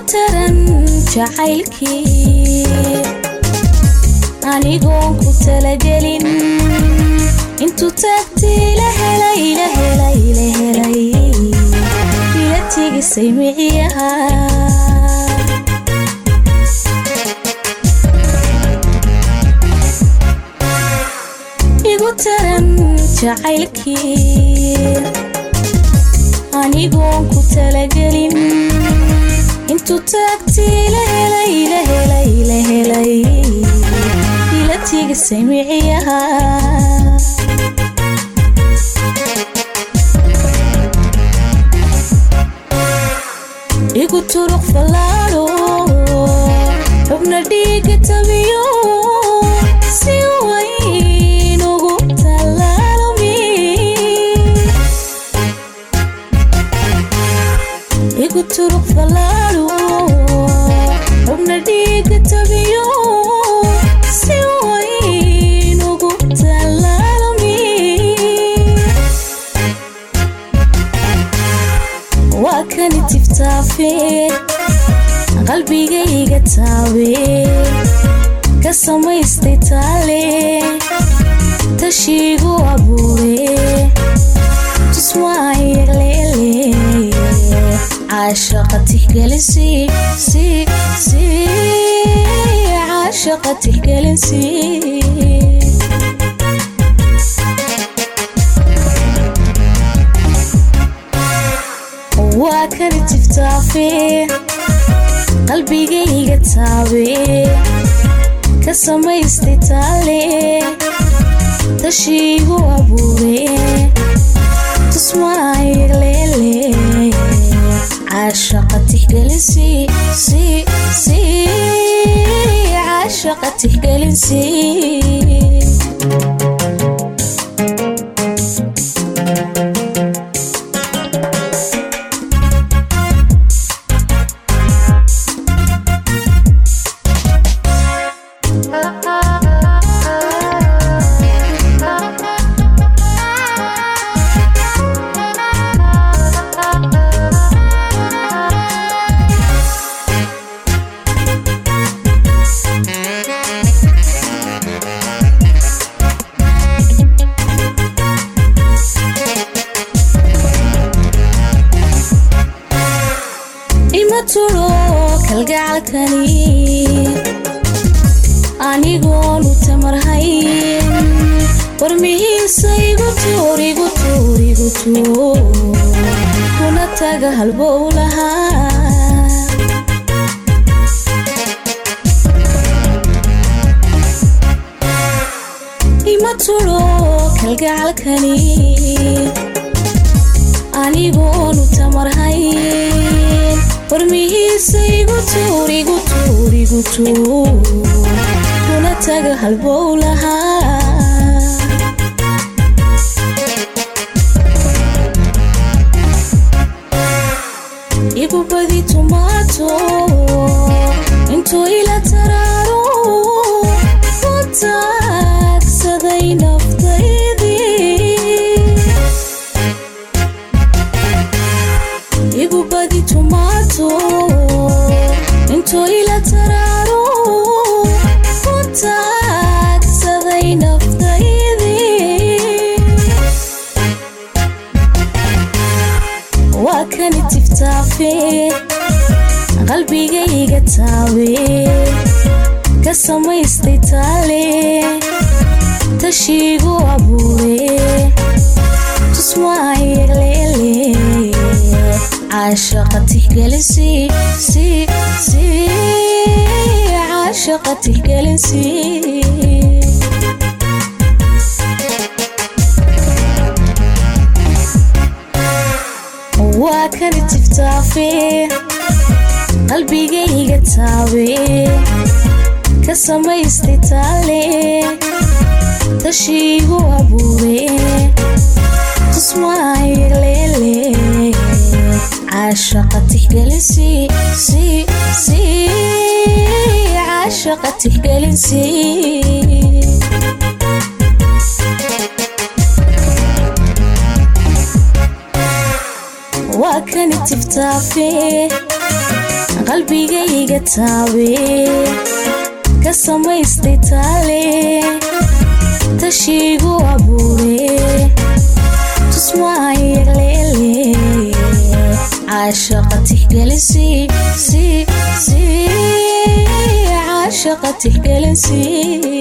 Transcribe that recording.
taran jacaylkii anigoon ku talagelin intuu taagtii la helay la helay la helay ila tigisay miciyaha igu taran jacaylkii anigoon ku talagelin intuu taagtii la helay la helay la helay ila tigisay miciyaha igu turuq fallaadho xubna dhiiga tabiyo si wayn ugu tallaalmi igu turuq fallaadho xubna dhiiga tabiyo si wayn ugu tallaalmi waa kani tiftaafe qalbigayga taabe ka samaystay taale tashiigu abuure tuswaayaleele caashaqa tixgelinsi si si caashaqa tixgelinsi waa kani tiftaafe qalbigayga taabe ka samaystay taale tashiigu abuure tusmaayaleele caashaqa tixgelinsi si si caashaqa tixgelinsi ima tulo kalgacalkani anigoonu tamarhayn warmihiisa igu tuur igu tuur igu tuur kuna taga halbow lahaa ima tulo kalgacalkani anigoonu tamarhayn warmihiisa igu tuur igu tuur igu tuur kuna taga halbow lahaa igu badi tumaato intuu ila taraaro ku taagsaday naftaydii igu badi tumaato intuu ila taraaro ku taagsaday naftaydii waa kani tiftaafe qalbigayga taabe ka samaystay taale tashiigu abuure tusmaayaleele caashaqa tixgelinsi si si caashaqa tixgelinsi waa kani tiftaafe qalbigayga taabe ka samaystay taale tashiigu abuure tusmaayaleele caashaqa tixgelinsi si si caashaqa tixgelinsi waa kani tiftaafe qalbigayga taabe ka samaystay taale tashiigu abuure tusmaayagleele caashaqa tixgelinsi caashaqa tixgelinsi